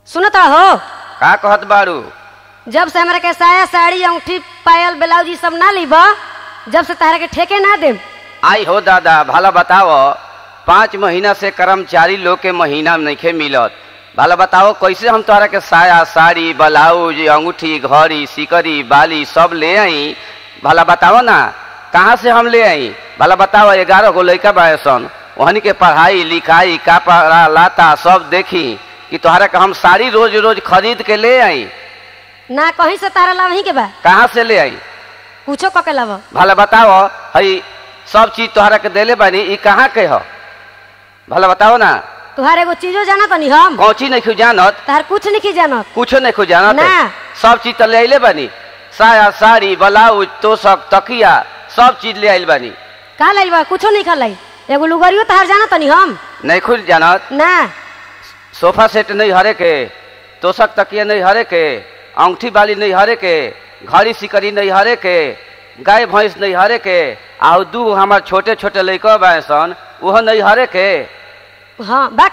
सुनत हो का कहत बारू जब से हमरा के साया साड़ी अंगूठी पायल ब्लाउज ई सब ना लीब जब से तारा के ठेके ना देम आई हो दादा भला बताओ पाँच महीना से कर्मचारी लोग के महीना में नइखे मिलत भला बताओ कैसे हम तोहरा के साया साड़ी ब्लाउज अंगूठी घड़ी सिकरी बाली सब ले आई भला बताओ ना कहाँ से हम ले आई भला बताओ ग्यारह गो लड़का बायसन वहनी के पढ़ाई लिखाई कपड़ा लाता सब देखी कि तोहरा के हम साड़ी रोज रोज खरीद के ले आई ना कहीं से तारा लाभ ही के बा कहाँ से ले आई कुछो कके लाभ भला बताओ हई सब चीज तोहरा के देले बानी ई कहाँ के ह भला बताओ ना तुहार एगो चीजो जाना तनी हम कौची नहीं जानत तार कुछ नहीं जानत कुछो नहीं जानत ना। सब चीज तो ले आइले बानी साया साड़ी ब्लाउज तोशक तकिया सब चीज ले आइल बानी का लाई बा कुछो नहीं खलाई एगो लुगरियो तार जाना तनी हम नहीं खुल जानत ना सोफा सेट नहीं हरे के तोशक तकिया नहीं हरे के अंगूठी बाली नहीं हरे के घड़ी सिकरी नहीं हरे के गाय भैंस नहीं हरे के आ दू हमार छोटे छोटे लड़का बासन वो नहीं हरे के हाँ बाक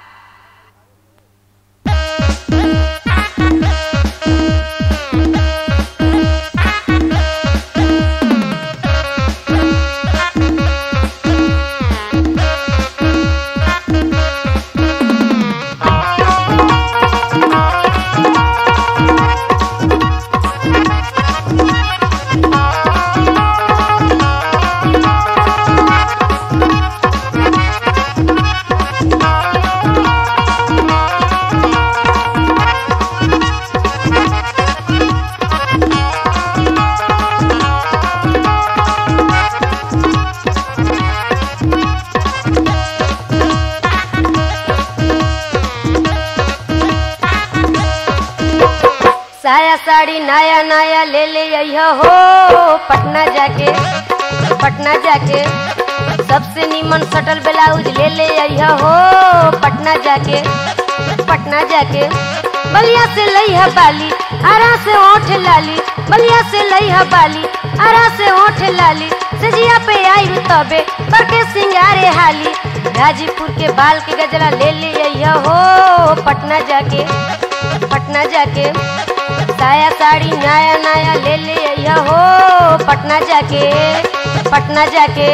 साया साड़ी नया नया ले ले अइह हो पटना जाके पटना जाके सबसे नीमन सटल ब्लाउज ले ले अइह हो पटना जाके पटना जाके बलिया से लइहा बाली आरा से ओठ लाली बलिया से लइहा बाली आरा से ओठ लाली सजिया पे आई तबे करके सिंगारे हाली गाजीपुर के बाल के गजरा ले ले अइह हो पटना जाके पटना जाके साया साड़ी नया नया ले ले अइहा हो पटना जाके पटना जाके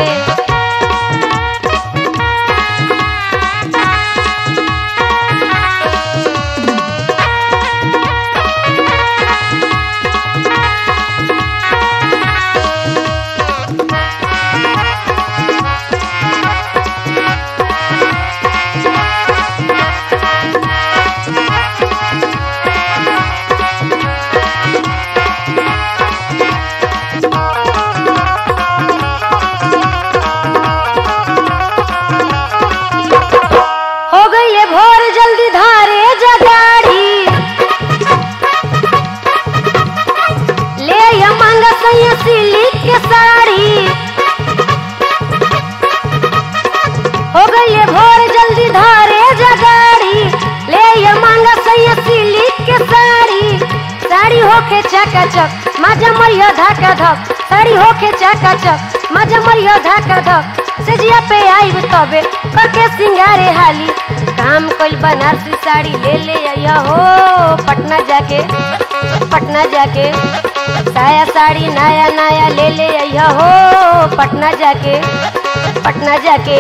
हो गईले भोर जल्दी धारे जगाड़ी ले या मांगा सैया सिल्क के साड़ी हो गईले भोर जल्दी धारे जगाड़ी ले या मांगा सैया सिल्क के साड़ी साड़ी होके चकाचक माजा मरिया धाका धक साड़ी होके चकाचक माजा मरिया धाका धक सजिया पे आई तबे करके सिंगारे हाली काम कल बनारसी साड़ी ले ले आया हो पटना जाके पटना जाके साया साड़ी नया नया ले ले आया हो पटना जाके पटना जाके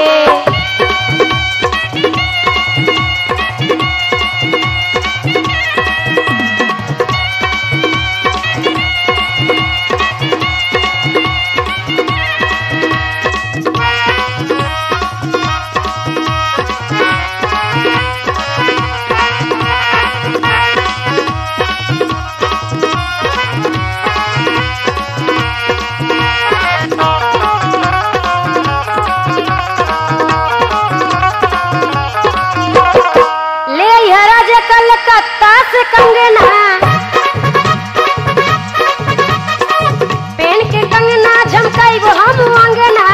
ले आइहा राजा कलकत्ता से कंगना पेन के कंगना झमकाइबो हम अंगना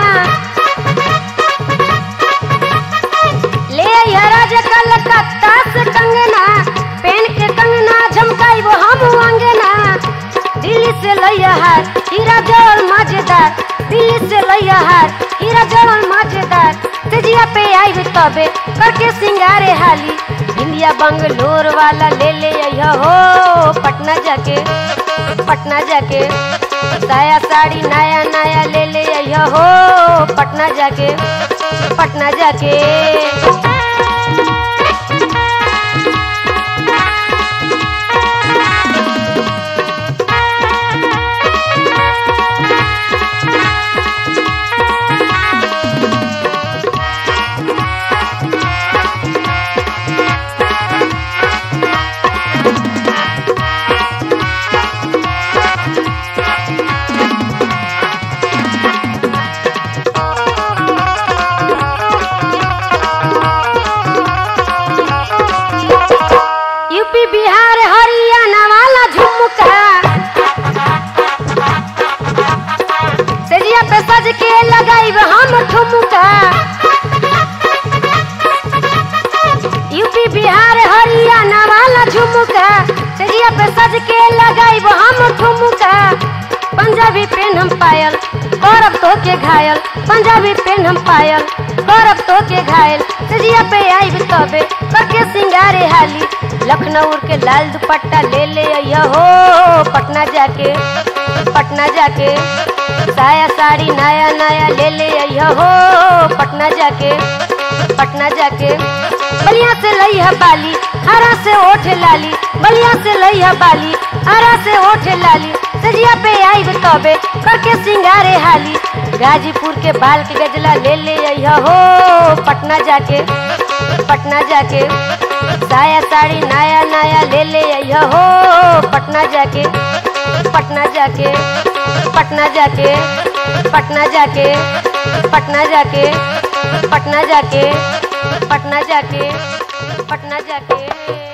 ले आइहा राजा कलकत्ता से कंगना पेन के कंगना झमकाइबो हम अंगना दिल्ली से लइया हार हीरा जवल मजेदार दिल्ली से लइया हार हीरा जवल मजेदार तेजिया पे आई तबे करके सिंगारे हाली इंडिया बंगलोर वाला ले ले अइहा हो पटना जाके पटना जाके साया साड़ी नया नया ले ले अइहा हो पटना जाके पटना जाके यूपी बिहार हरियाणा वाला झुमका सेजिया पे सज के लगाई हम ठुमका यूपी बिहार हरियाणा वाला झुमका सेजिया पे सज के लगाई हम ठुमका पंजाबी पेन हम पायल गौरव तो के घायल पंजाबी पेन हम पायल गौरव तो के घायल सेजिया पे आई तबे करके सिंगारे हाली लखनऊ के लाल दुपट्टा ले ले अइहा हो पटना जाके पटना जाके साया साड़ी नया नया ले ले अइहा हो पटना जाके पटना जाके बलिया से लइहा बाली हरा से ओठ लाली बलिया से लइहा बाली हरा से ओठ लाली सजिया पे आई तबे करके सिंगारे हाली गाजीपुर के बाल के गजला ले ले अइहा हो पटना जाके पटना जाके साया साड़ी नया नया ले ले अइहा हो पटना जाके पटना जाके पटना जाके पटना जाके पटना जाके पटना जाके पटना जाके पटना जाके